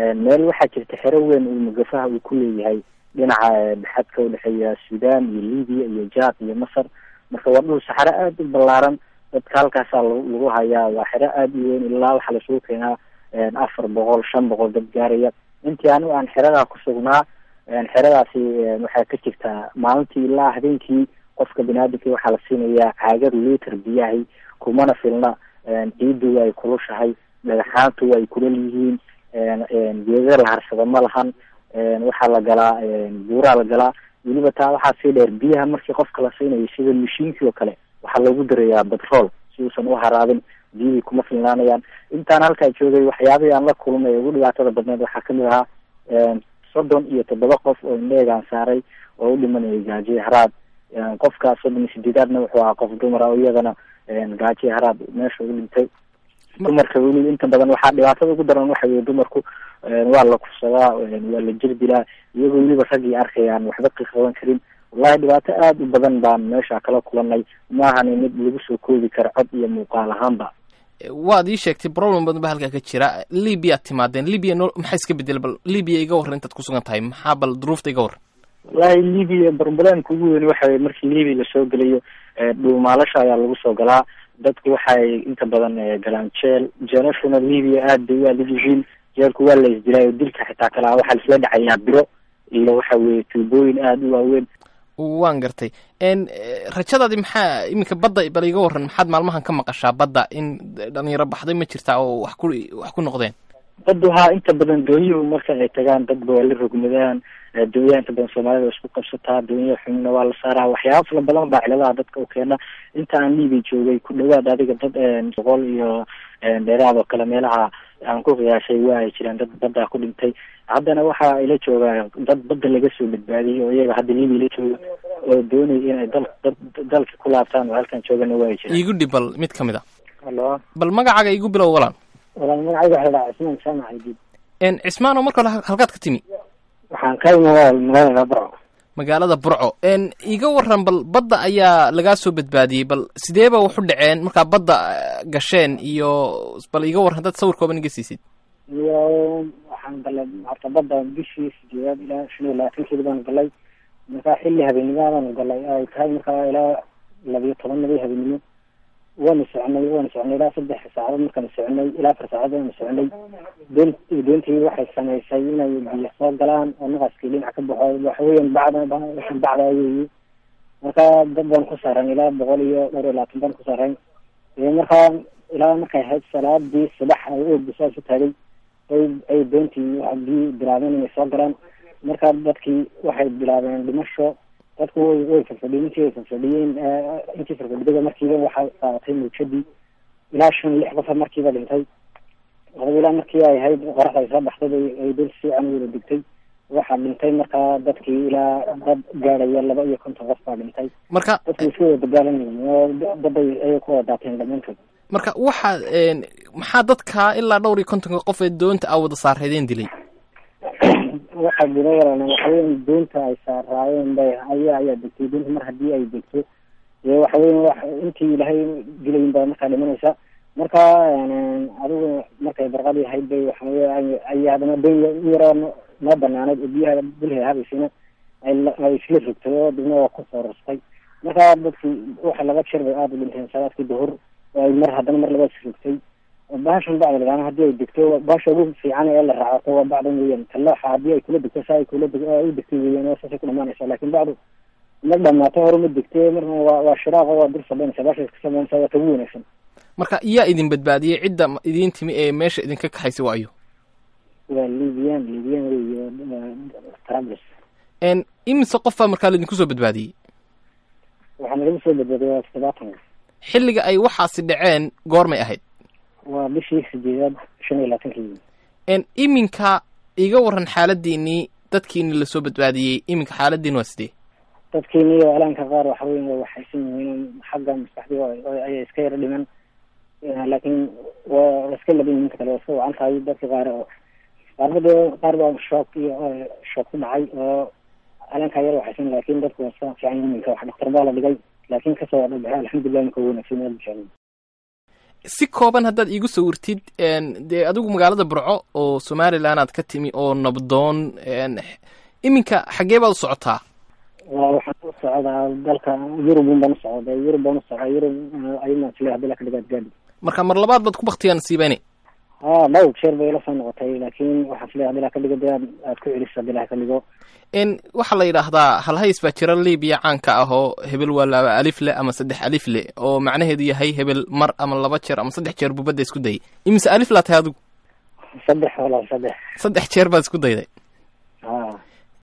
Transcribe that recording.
meel waxaa jirta xero weyn uu mugafaha uu ku leeyahay dhinaca xadka udhexeeya sudan iyo libiya iyo jad iyo masar marka waa dhul saxaro aada u ballaaran dadka halkaasaa lagu hayaa waa xero aada u weyn ilaa waxaa lasugu keenaa afar boqol shan boqol dad gaaraya intii anigu aan xeradaa ku sugnaa xeradaasi waxay ka jirtaa maalintii ilaa habeenkii qofka biniaadamki waxaa la siinayaa caagad liter biyahay kumana filna ciiddu ay kulushahay dhagaxaantu ay kulal yihiin geeda la harsado ma lahan waxaa la galaa buuraa la galaa weliba taa waxaa sii dheer biyaha markii qofka la siinayo sida mashiinkii oo kale waxaa loogu darayaa batrool si uusan u haraabin biyihii kuma filnaanayaan intaan halkaa joogay waxyaabihii aan la kulmay ee ugu dhibaatada badneed waxaa kamid ahaa soddon iyo toddoba qof oo indheegaan saaray oo u dhimanayay gaajiye haraad qofka soddon iyo sideedaadna wuxuu ahaa qof dumara oo iyadana gaajiye haraad meesha u dhintay dumarka weli inta badan waxaa dhibaatada ugu daran waxa weye dumarku waa la kufsadaa waa la jir dilaa iyagoo weliba raggii arkayaan waxba ka qaban karin wallahi dhibaato aada u badan baan meesha kala kulanay maahani mid lagu soo koobi karo cod iyo muuqaal ahaanba waad ii sheegtay problem badan ba halkaa ka jira libyaad timaadeen libya no maxaa iska bedel bal libya iga warran intaad kusugan tahay maxaa bal duruufta iga warran wallahi libya problemka ugu weyn waxa weye markii libya lasoo gelayo dhuumaalasha ayaa lagu soo galaa dadku waxay inta badan galaan jeel jeelashuna libya aada bay u adag yihiin jeelku waa la isdilaayo dilka xitaa kalaa waxaa laisla dhacayaa biro iyo waxa weye tuubooyin aada u waaweyn waan gartay rajadaadi maxaa iminka badda bal iga warran maxaad maalmahan ka maqashaa badda in dhalinyaro baxday ma jirtaa oo wax ku wax ku noqdeen baddu haa inta badan doonyuhu marka ay tagaan dadba waa la rogmadaan doonyaha inta badan soomaalida isku qabsataa doonyaha xumna waa la saaraa waxyaaba fala badan baa ciladaha dadka u keena inta aan liibia joogay ku dhawaad adiga dad boqol iyo dheeraad oo kale meelaha aan ku qiyaashay waa ay jiraan dad baddaa ku dhintay haddana waxaa ila joogaa dad badda laga soo badbaadiyey oo iyaga hadda liibia la jooga oo doonay inay dal dad dalka ku laabtaan oo halkan joogana waa ay jiraan iigu dhib bal mid ka mid a halo bal magacaaga igu bilow walaan walaal magacayga waxa la dhahaa cismaan jaamac aydid cismaan oo marka hore halkaad ka timi waxaan ka imi magaalada burco magaalada burco iga waran bal badda ayaa lagaa soo badbaadiyey bal sideeba waxu dhaceen markaa badda gasheen iyo bal iga warran haddaad sawir kooban iga siisid iyo waxaan galay horta badda bishii sideedaad ilaa shan iyo labaatankeeda baan galay markaa xilli habeenimaadaan galay ay tahay markaa ilaa labiyo toban nabay habeenimo waana soconay waana soconay ilaa saddex saacadood markaan soconay ilaa afar saacadood waana soconay doon doontii waxay samaysay inay biyo soo galaan oo naqaskii dhinac ka baxo waxa weeyaan bacda waxaan bacda weeye markaa dad baan ku saaran ilaa boqol iyo dhowr iyo labaatan baan ku saaran markaa ilaa markay ahayd salaadii subax ay oogda saas u taagay ay ay doontii biyo bilaabeen inay soo galaan markaa dadkii waxay bilaabeen dhimasho dadku way way farfadhiyeen intii way farfadhiyeen intii farfadhidada markiiba waxaa qaadatay muujadii ilaa shan lix qofa markiiba dhintay adaba ilaa markii ay ahayd qoraxda ay soo baxday ay dul si fiican wada digtay waxaa dhintay markaa dadkii ilaa dad gaadhaya laba iyo konton qof baa dhintay marka dadku isku wada dagaalanayeen oo daday ayay ku wada daateen dhammaantood marka waxaa maxaa dadka ilaa dhowr iyo kontonka qof ee doonta a wada saareedeen dilay waxaa jira walaan waxaweyan doonta ay saaraayeen bay ayaa ayaa degtay doonta mar haddii ay degto dee waxaweyan wa intii ilaahay dilayin baa markaa dhimanaysa marka adigu markay barqadii ahayd bay waxawey ay haddana doon in yaroo noo banaaneed oo biyaha dulheeda habaysayna ay isla rogtay oo dibna waa kusoo rastay marka dadki waxa laba jeer bay aada u dhinteen salaadkii duhur oo ay mar haddana mar labaad rogtay bahashan bacda lagaana haddii ay degto bahasha ugu fiican ee la raacato waa bacdan weeyaan talooxa haddii ay kula degto saa ay kula u degtay weeyaan oo saasay ku dhamaanaysa laakin bacdu mar dhamaato hore ma degtee marna waa waa shiraaq oo waa dul sabaynaysa bahasha iska sabaynaysa waa tagu wanaagsan marka yaa idin badbaadiyey cidda idin timi ee meesha idinka kaxaysay waayo waa libiyan libiyan weyo trablus imise qof baa markaa laidinku soo badbaadiyey waxaa nalagu soo badbaadiyay waa toddobaatan xilliga ay waxaasi dhaceen goormay ahayd waa bishii sideedaad shan iyo labaatankeedii iminka iga waran xaaladiinii dadkiini lasoo badbaadiyey iminka xaaladiin waa sidee dadkiini oo alaanka qaar waxa weyan waa waxaysan yihiin xagga maskaxdii ayay iska yaro dhiman laakiin waa iska labin ninka kale waa iska wacan tahay dadka qaar qaarba dee qaar baa shook iyo shook ku dhacay oo alaankaa yar waxaysan laakin dadku waa iska fiican yihiin minka wax dhaktar baa la dhigay laakin kasoo dhabaxay alxamdulilah ninka wanaagsan aad bishaanin si kooban haddaad iigu sawirtid dee adigu magaalada burco oo somalilan aad ka timi oo nabdoon iminka xaggee baad u socotaa waxaan u socdaa dalka yurubun baan u socda yurub baan u socdaa yurub ayadna isle hadii la ka dhigaad gaadhi marka mar labaad baad ku baktiyaan siibani ha dhowr jeer bay ila soo noqotay laakiin waxaa isle hadii la ka dhigo dee aad ku celiso hadii la ka dhigo n waxaa la yidhaahdaa halhays baa jira libiya caanka ah oo hebel waa laba alif le ama saddex alif le oo macnaheedu yahay hebel mar ama laba jeer ama saddex jeer buu badda isku dayay imise alif laa tahay adigu saddex walaal saddex saddex jeer baad isku dayday